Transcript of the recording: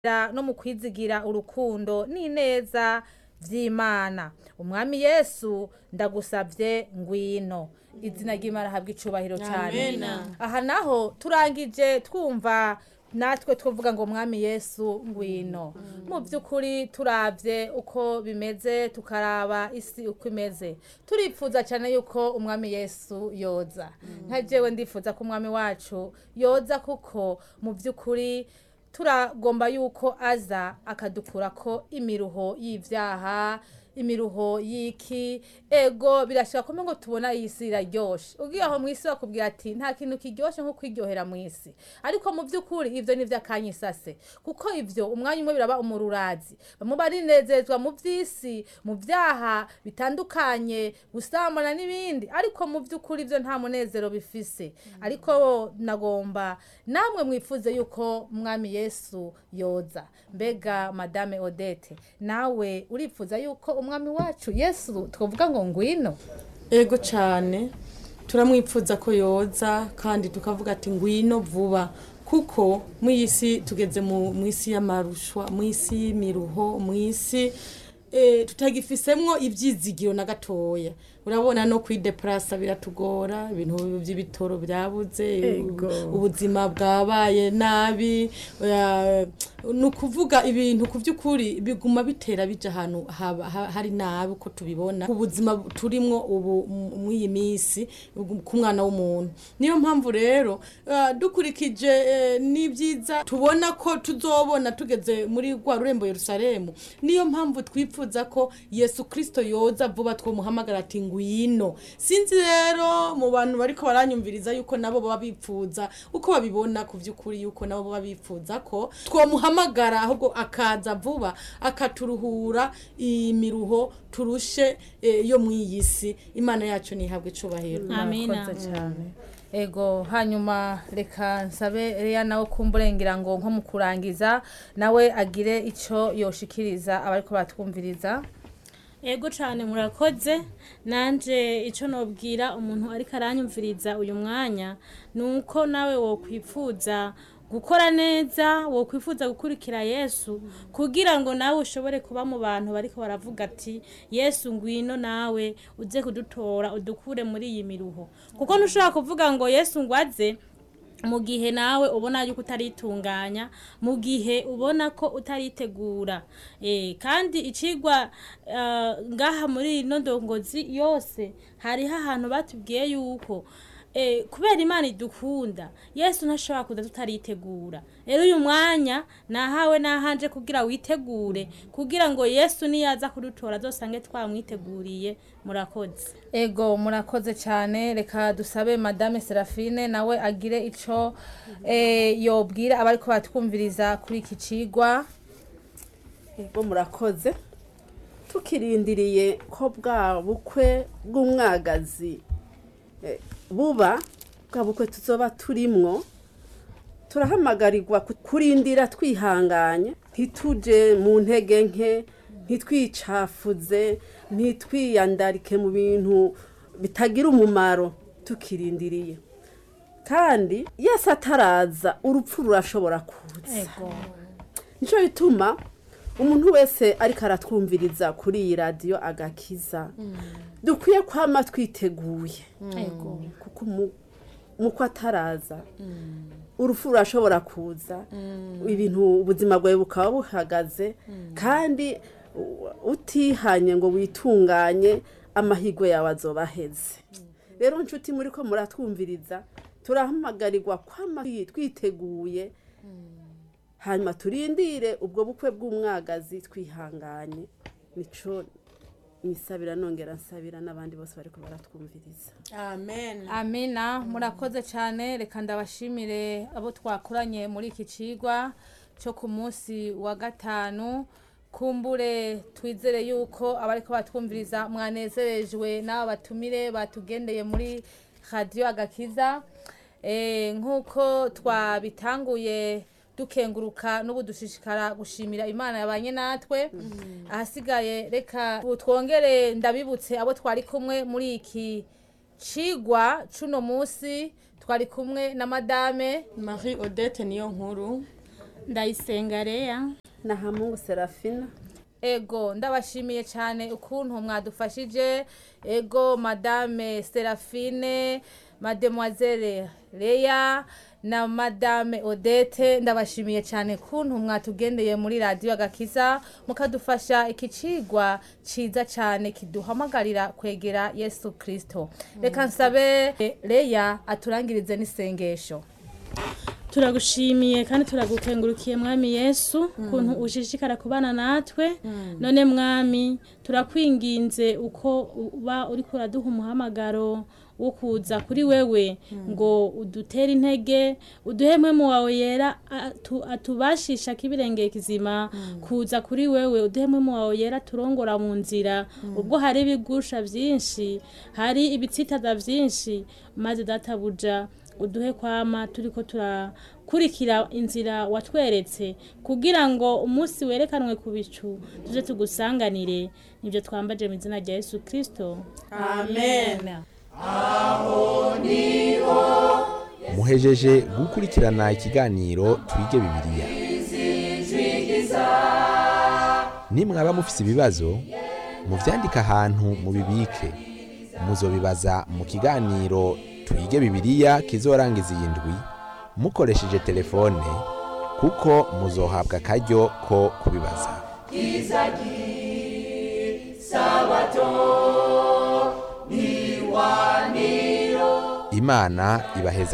no mu kwizigira urukundo n'ineza vy'imana umwami yesu ndagusavye ngwino izina ry'imana habwa icubahiro cyane Amen. aha naho turangije twumva natwe twavuga ngo mwami yesu ngwino mu by'ukuri turavye uko bimeze tukaraba isi uko imeze turipfuza cyane yuko umwami yesu yoza nka jewe ndifuza ko umwami wacu yoza kuko mu by'ukuri turagomba yuko aza akadukurako imiruho y'ivyaha imiruho y'iki ego birashika kumwe ngo tubona iyi si iraryoshe ugiye aho mw'isi bakubwira ati nta kintu kiryoshe nko kwiryohera mw'isi ariko mu by'ukuri ivyo ni ivy'akanyisase kuko ivyo umwanya umwe biraba umururazi bamwe barinezezwa mu vy'isi mu vyaha bitandukanye gusambana n'ibindi ariko mu by'ukuri ivyo nta munezero bifise ariko nagomba namwe mwifuze yuko umwami yesu yoza mbega madame odete nawe urifuza yuko umwami wacu yesu twavuga ngo ngwino ego cyane turamwipfuza ko yoza kandi tukavuga ati ngwino vuba kuko mu isi tugeze mu mu isi y'amarushwa mu isi y'imiruho mu isi eh, tutagifisemwo ibyizigiro na gatoya urabona no kwideparasa biratugora ibintu by'ibitoro byabuze Ego. ubuzima bwabaye nabi eh, ni ukuvuga ibintu ku by'ukuri biguma bitera bija ahantu haba- ha- hari nabi uko tubibona ku buzima turimwo ubu mu- mw'iyi minsi ku mwana w'umuntu niyo mpamvu rero eh, dukurikije eh, n'ibyiza tubona ko tuzobona tugeze muri rwa rurembo yerusalemu niyo mpamvu twifuza ko yesu kirisito yoza vuba twomuhamagara ati ngwino sinzi rero mu bantu bariko baranyumviriza yuko nabo baba bipfuza uko babibona ku by'ukuri yuko nabo baba bipfuza ko twomuhamagara ahubwo akaza vuba akaturuhura imiruho turushe eh, yo mw'iyi si imana yacu ntihabwe icubahiro Amina. Murakoze cyane ego hanyuma reka nsabe reya nawe kumburengera ngo nko mu kurangiza nawe agire ico yoshikiriza abariko batwumviriza ego cyane murakoze nanje icyo nobwira umuntu ariko aranyumviriza uyu mwanya ni uko nawe wokwifuza gukora neza wokwifuza gukurikira yesu kugira ngo nawe ushobore kuba mu bantu bariko baravuga ati yesu ngwino nawe uze kudutora udukure muri iyi miruho kuko ntushobora kuvuga ngo yesu ngwaze mu gihe nawe ubona yuko utaritunganya mu gihe ubona ko utaritegura eh, kandi icigwa eh, ngaha muri ino ndongozi yose hariho ahantu batubwiye yuko eh, kubera imana idukunda yesu ntashobora kuza tutaritegura rero uyu mwanya nahawe nahanje kugira witegure kugira ngo yesu niyaza kudutora azosange twamwiteguriye murakoze ego murakoze cyane reka dusabe madame serafine nawe agire ico eh, yobwira abariko batwumviriza kuri iki cigwa bo murakoze tukirindiriye ko bwa bukwe bw'umwagazi eh, buba bwa bukwe tuzoba turimwo turahamagarirwa ku- kurindira twihanganye ntituje mu ntege nke ntitwicafuze ntitwiyandarike mu bintu bitagira umumaro tukirindiriye kandi yese ataraza urupfu rurashobora kuza ego nicyo bituma umuntu wese ariko aratwumviriza kuri iyi radiyo agakiza dukwiye kwama twiteguye ego kuko umu- umuko ataraza urupfu rurashobora kuza ibintu ubuzima bwawe bukaba buhagaze kandi u- utihanye ngo witunganye amahirwe yawe azoba aheze rero nshuti muri ko muratwumviriza turahamagarirwa kwama twiteguye hanyuma turindire ubwo bukwe bw'umwagazi twihanganye nico nisabira nongera nsabira n'abandi bose bariko baratwumviriza amen amina murakoze cyane reka ndabashimire abo twakoranye muri iki cigwa cyo ku munsi wa gatanu kumbure twizere yuko abariko batwumviriza mwanezerejwe n'aba batumire batugendeye muri radiyo agakiza Eh, nk'uko twabitanguye dukenguruka n'ubu dushishikara gushimira imana yabanye natwe ahasigaye reka ubu twongere ndabibutse abo twari kumwe muri iki cigwa c'uno munsi twari kumwe na madame marie odette niyo nkuru ndayisenga reya na hamungu serafina ego ndabashimiye cyane ukuntu mwadufashije ego madame serafine mademoiselle leya na madame odette ndabashimiye cyane kuntu mwatugendeye muri radiyo agakiza mukadufasha iki cigwa ciza cyane kiduhamagarira kwegera yesu kirisito reka nsabe leya aturangirize n'isengesho turagushimiye kandi turagukengurukiye mwami yesu ukuntu ushishikara kubana natwe none mwami turakwinginze uko uba uri kuraduha umuhamagaro wo kuza kuri wewe ngo udutere intege uduhemwe mu wawe yera atu- atubashisha k'ibirengeye kizima kuza kuri wewe uduhemwe mu wawe yera turongora mu nzira ubwo hari ibigusha byinshi hari ibitsitaza byinshi maze databuja uduhe kwama turiko turakurikira inzira watweretse kugira ngo umunsi werekanwe ku bicu tuje tugusanganire nibyo twambaje mu izina rya yesu kirisito amen muhejeje gukurikirana ikiganiro twige bibiliya nimwaba mufise ibibazo muvyandike ahantu mubibike muzobibaza mu kiganiro twige bibiliya kizorangiza iyi ndwi mukoresheje telefone kuko muzohabwa akaryo ko kubibaza imana ibaheza